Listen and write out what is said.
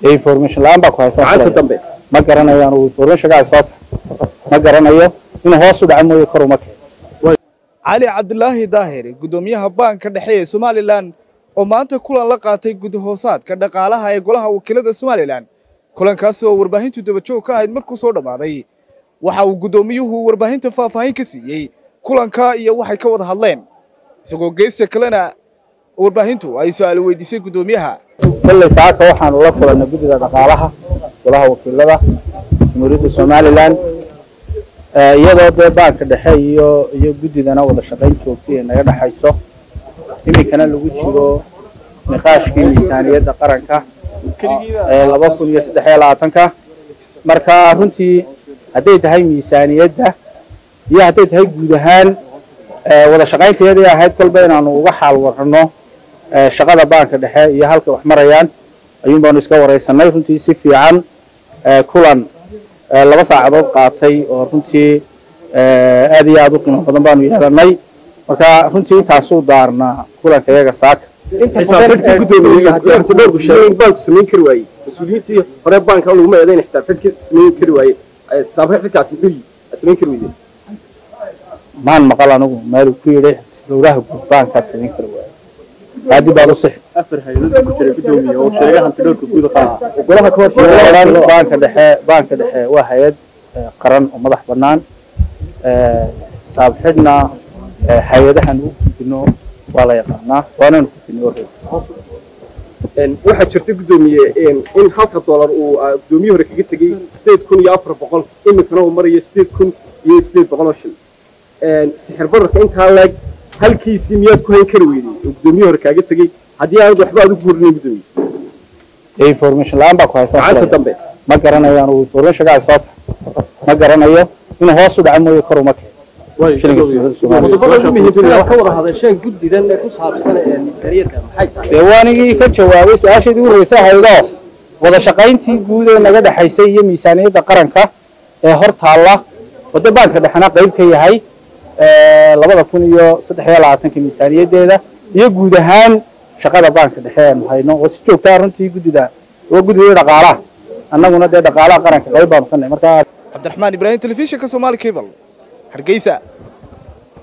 dee information la-aan baa ku haysan gacanta filaya. dambe ma garanayo anugu informationka ay soo sax ma garanayo inuu hoos u dhaco mooye kor uma keeno cali cabdulaahi daahir guddoomiyaha baanka dhexe ee somalilan oo maanta kulan la qaatay gudahoosaadka dhaqaalaha ee golaha wakiilada somalilan kulankaasi oo warbaahintu dabajoog ka ahayd markuu soo dhammaaday waxa uu guddoomiyuhu warbaahinta faahfaahin ka siiyey kulanka iyo waxay ka wada hadleen isagoo geesta kalena warbaahintu ay su-aalo weydiisay guddoomiyaha kolley saaka waxaanu la kulannay guddida dhaqaalaha golaha wakiilada jamhuuriyadda somalilan Eh, iyadoo dee baanka dhexe iyo iyo guddidana wada shaqayn joogtay ee naga dhexayso iminkana lagu jiro niqaashkii miisaaniyadda qaranka ee laba kun iyo saddex iyo labaatanka marka runtii hadday tahay miisaaniyadda iyo hadday tahay guud ahaan eh, wada shaqaynteedii ahayd kolba inaanu uga xaal warrano eh, shaqada baanka dhexe iyo halkay wax marayaan ayuun baanu iska waraysanay runtii si fiican eh, kulan eh, laba saacadood qaatay oo runtii eh, aad iyo aad u qiimo badan baanu yeelanay marka runtii intaasuu daarnaa kulanka iyaga saaka xisaabxidhkii guddoomiye antidhowrku sheegay in baanku samayn kari waayey mas-uuliyiintii hore baanka laguma eedayn xisaabxidhkii samayn kari waayey xisaabxidhkaasi muxuu yihi samayn kari weydeen maan maqal anigu meel uu ku yidhi dowlaha guud baankaas samayn kara waaye haadi baad u six afar hay-adood ku jira guddoomiye oo sheegay hantidhowrka guud golaha ka Baanka baanka dhexe baanka dhexe waa hay-ad eh, qaran oo madax bannaan Eh, xisaab xidhna eh, hay-adahan u gudbino waa la yaqaanaa waananu gudbinay already. waxaa jirta guddoomiye in halka doolar uu ah, guddoomiye hore kaga tegey sideed kun iyo afar boqol iminkana uu marayo sideed kun iyo sideed boqol oo shil sixir bararka intaa leeg halkiisii miyaad ku hayn kari weydey oo guddoomiye hore kaaga tegey haddii aanad waxba aad ugu horinayn guddoomiye dee information la-aan baa ku haysan gacanta filaya. dambe ma garanayo anugu informationka ay soo sax ma garanayo inuu hoos u dhaco mooye kor uma keeno Shilinka Soomaaliya. qodobada ugu muhiimsan ee ka wada hadasheen guddidan ee ku saabsan ee miisaaniyadda maxay tahay dee waanigii ka jawaabay su-aashaydii u horreysay haydoo wada shaqayntii guud ee naga dhexaysay iyo miisaaniyadda qaranka ee hor taalla waddo baanka dhexena qayb ka yahay eh, labada kun iyo saddex iyo labaatanka miisaaniyaddeeda iyo guud ahaan shaqada baanka dhexe eenu hayno oo si joogtaa runtii guddida waa guddidii dhaqaalaha annaguna dee dhaqaalaha qaranka qayb baanu ka nahay marka cabdiraxmaan ibraahim telefishinka soomaali cable hargeysa